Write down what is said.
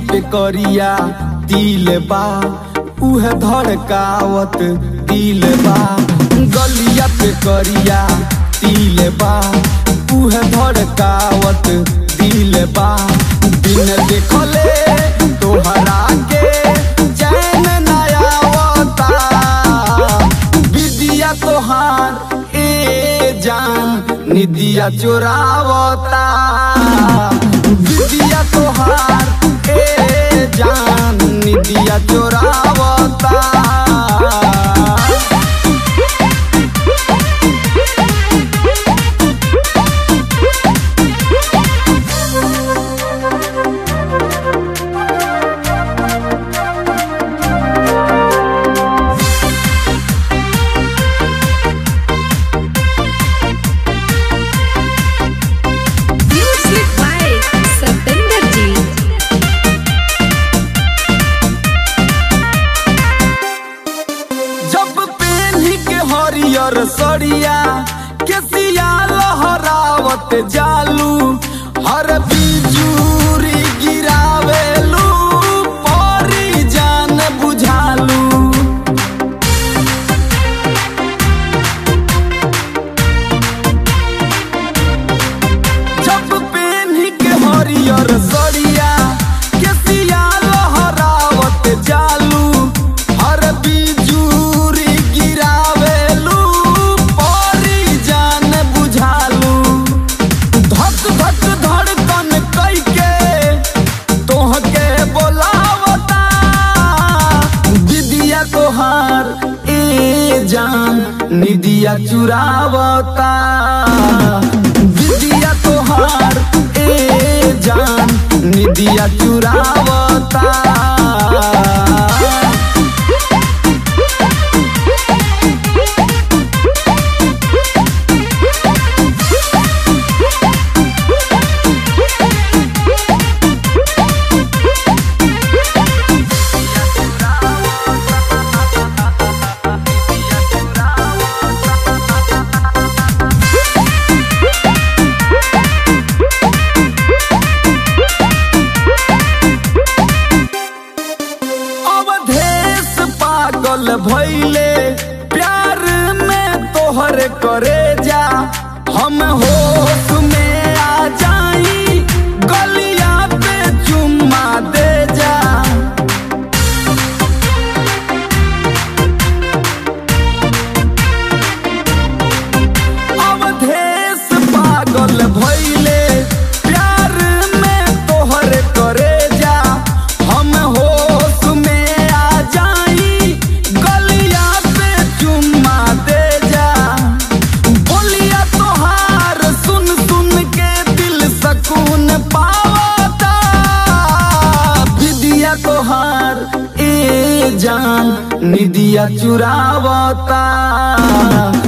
पे करिया दिल बा उहे धड़कावत दिल बा गलिया पे करिया दिल बा उहे धड़कावत दिल बा दिन देखले तोहरा के चैन न आवता विदिया तोहार ए जान निदिया चोरावता विदिया तोहार ए जान निदिया चोरावता Music by Satinder Ji. जब पेन्ही के हरियर सरिया केसिया लहरावत जालू हर बिजूरी गिरावेलू परी जान बुझालू जब पेन्ही के हरियर सरिया केसिया लहरावत जालू हर बिजूरी गिरावेलू परी जान बुझालू धक धक धड़कन कैके तोहके बोलावता दिदिया तोहार ए जान निदिया चुरावता दिदिया तोहार ए जान निदिया चुरावता अवधेश पागल भैले प्यार में तोहर करे जा हम होश में आ जाई गलिया पे चुम्मा दे जा अवधेश पागल भैले प्यार में तोहर करे जा हम होश में आ जाई गलिया पे चुम्मा दे जा बोलिया तोहार सुन सुन के दिल सकून पावता विदिया तोहार ए जान निदिया चुरावता